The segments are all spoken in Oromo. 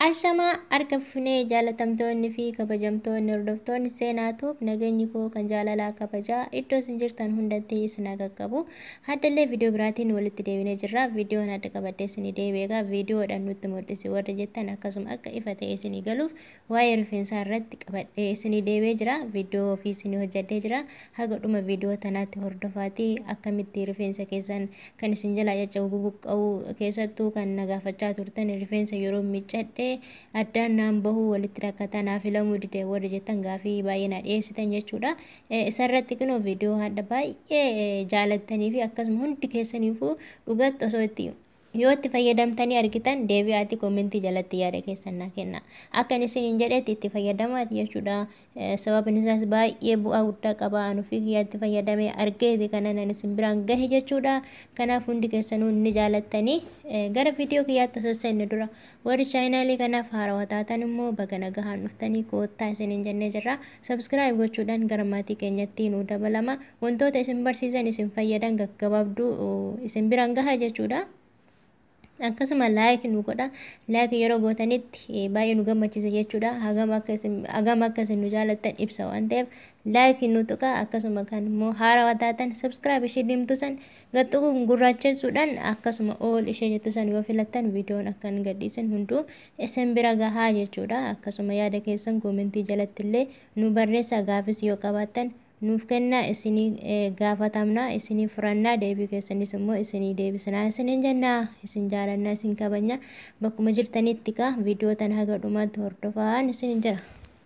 Ashamaa harka funee jaalatamtoonni fi kabajamtoonni hordoftoonni seenaatuuf nageenyi koo kan jaalalaa kabajaa iddoo isin jirtan hundatti isin qaqqabu. Haddallee viidiyoo biraatiin walitti deebinee jirra. Viidiyoon adda qabadhee isinii deebi'e egaa viidiyoodhaan nutti mul'isi warra jettan akkasuma akka ifa ta'e isinii galuuf waa'ee rifeensaa irratti qabadhee isinii deebi'ee jira. Viidiyoo ofii isinii hojjedhee jira. Haga dhuma viidiyoo tanaatti hordofaatii akkamitti rifeensa keessan kan isin jalaa caccabuu bubuqqa'u keessattuu kan nagaafachaa turtan rifeensa yeroo miiccadhe addaan naan bahuu walitti rakkataa naa filamuu dide warra jettan gaafii baay'ee na dhiyeessitan jechuudha. Isarratti kunoo viidiyoo hadda baay'ee jaalattanii fi akkasuma hundi keessaniifuu dhugatti osoo itti yoo itti fayyadamtanii argitan deebi'aati koomentii jalatti yaada keessan naa kenna. Akka isin jedhetti itti fayyadamaati jechuudha. Sababni isaas baay'ee bu'aa guddaa qaba. Anu fi itti fayyadamee argeeti kanan ani isin biraan gahe jechuudha. Kanaaf hundi keessanuu ni jaalattanii gara viidiyoo kiyyaatti osoo seenne dura warri chaayinaalii kanaaf haarawaa taatan immoo baga nagahaan dhuftanii koottaa isiniin jennee jirra. Sabskiraayib gochuudhaan gara maatii keenyatti nu dabalama. Wantoota isin barsiisan isin fayyadan gaggabaabduu isin biraan gaha jechuudha. akkasuma laayik nu godha laayik yeroo gootanitti baay'ee nu gammachiisa jechuudha hagam akka isin nu jaalattan ibsa waan ta'eef laayik nu tuqa akkasuma kan immoo haarawaa taatan sabskiraayib ishee diimtu san gaxxuu gurraachessuudhaan akkasuma ool ishee jettu san yoo filattan viidiyoon akka hin gadhiisin hunduu isin bira gahaa jechuudha akkasuma yaada keessan koomentii jalatti illee nu barreessa gaafis yoo qabaattan nuuf kennaa isinii gaafatamnaa isinii furannaa deebii keessanis immoo isinii deebisnaa isiniin jennaa isin jaalannaa isin kabajna bakkuma jirtanitti kaa viidiyoo tan haga dhumaatti hordofaan isiniin jira.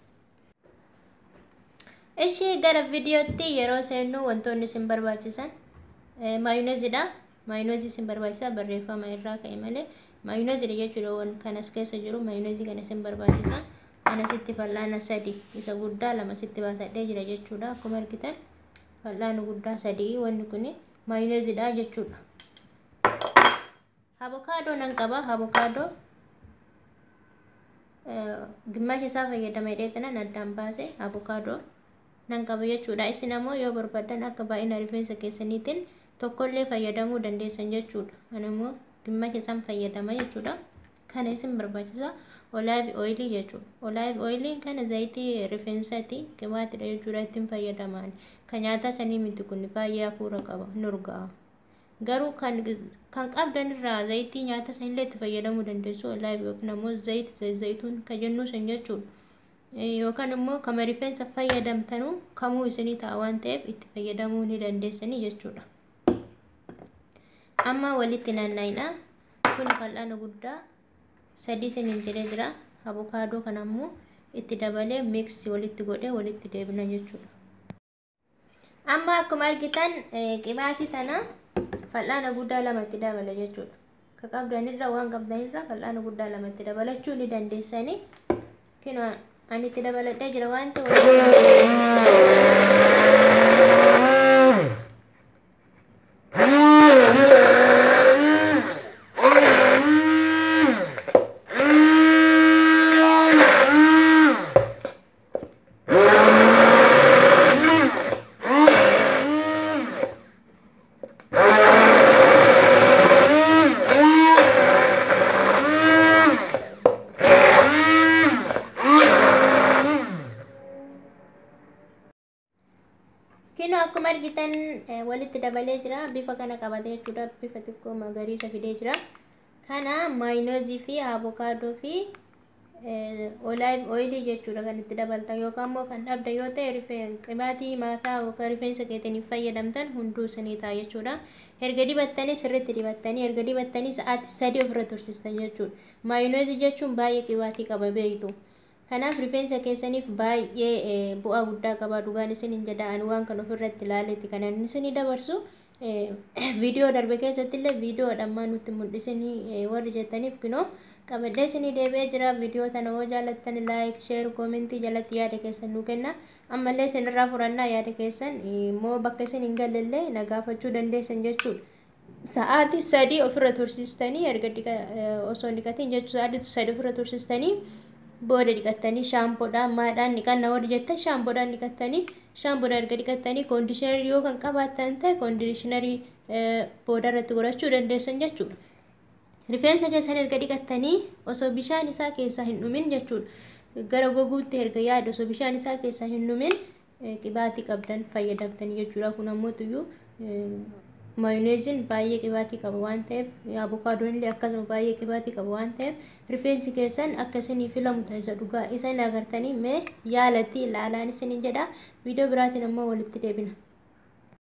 Ishii gara viidiyootti yeroo seennu wantoonni isin barbaachisan maayinoozidha. Maayinoozii isin barbaachisa barreeffama irraa ka'e malee maayinoozidha jechuudha waan kanas keessa jiru maayinoozii kana isin barbaachisa. Ana sitti fal'aana sadi isa guddaa lama sitti baasadhee jira jechuudha. Akkuma argitan fal'aana guddaa sadii wanni kun maayinoozidha jechuudha. Abokaadoo nan qaba. Abokaadoo gimmaasha isaa fayyadamee dheetanan addaan baase abokaadoo nan qaba jechuudha. Isin ammoo yoo barbaadan akka baay'ina rifeensa keessaniitiin tokkollee fayyadamuu dandeessan jechuudha. Ani immoo gimmaasha isaan fayyadama jechuudha. Kana isin barbaachisa. olaayif ooyilii jechuudha. Olaayif ooyiliin kana zayitii rifeensaati qibaatidha jechuudha ittiin fayyadaman. Kan nyaata sanii miti kun baay'ee hafuura qaba ni urgaa'a. Garuu kan kan qabdan irraa zayitii nyaata sanillee itti fayyadamuu dandeessu olaayif yookiin ammoo zayit zayituun kan jennu san jechuudha. Yookaan immoo kama rifeensa fayyadamtanuu kamuu isinii ta'a waan ta'eef itti fayyadamuu ni dandeessanii jechuudha. Amma walitti naanna'ina. Kun fal'aana guddaa sadii isiniin jedhee jira. Abokaadoo kana immoo itti dabalee miiksi walitti godhee walitti deebina jechuudha. Amma akkuma argitan qibaatii tana fal'aana guddaa lama itti dabala jechuudha. Ka qabdanirra waan qabdanirra fal'aana guddaa lama itti dabalachuu ni dandeessanii. Kinoo ani itti dabaladhee jira waan Kinoo akkuma argitan walitti dabalee jira. Bifa kana qabatee jechuudha. Bifa xiqqoo magariisa fidee jira. Kana maayinoozii fi avokaadoo fi olaayif ooyilii jechuudha kan itti dabaltan yookaan immoo kan dhabda yoo ta'e qibaatii mataa yookaan rifeensa keetaniif fayyadamtan hunduu isinii ta'a jechuudha. Erga dibattanii sirriitti dibattanii erga dibattanii sa'aatii sadii ofirra tursiistan jechuudha. Maayinoozii jechuun baay'ee qibaatii qaba beektu. Kanaaf rifeensa keessaniif baay'ee bu'aa guddaa qaba. Dhugaan isin hin jedhaan waan kan ofirratti ilaaleetti kan inni isinii dabarsu. Viidiyoo darbe keessatti illee viidiyoodhaan maan nutti mul'isanii warri jettaniif kunoo qabadhee isinii deebi'ee jira. Viidiyoo tana yoo jaallattan laayik, sheer, koomentii jalatti yaada keessan nu kenna. Ammallee isinirraa furannaa yaada keessan immoo bakka isin hin galleillee na gaafachuu dandeessan jechuudha. Sa'aatii sadii ofirra tursiistanii erga osoo dhiqatiin jechuudha sa'aatii sadii ofirra tursiistanii booda dhiqattanii shaampoodhaan maadhaan dhiqanna warri jettan shaampoodhaan dhiqattanii shaampoodhaan erga dhiqattanii koondishinarii yoo kan qabaattan ta'e koondishinarii booda irratti godhachuu dandeessan jechuudha. rifeensa keessan erga dhiqattanii osoo bishaan isaa keessaa hin dhumin jechuudha gara goguutti erga yaada osoo bishaan isaa keessaa hin dhumin qibaatii qabdan fayyadamtanii jechuudha kun ammoo tuyyuu maayoneeziin baay'ee qibaatii qaba waan ta'eef abukaadoon illee akkasuma baay'ee qibaatii qaba waan ta'eef rifeensi keessan akka isinii filamu taasisa dhugaa isa hin agartanii mee yaalatti ilaalaan isiniin jedha viidiyoo biraatiin ammoo walitti deebina.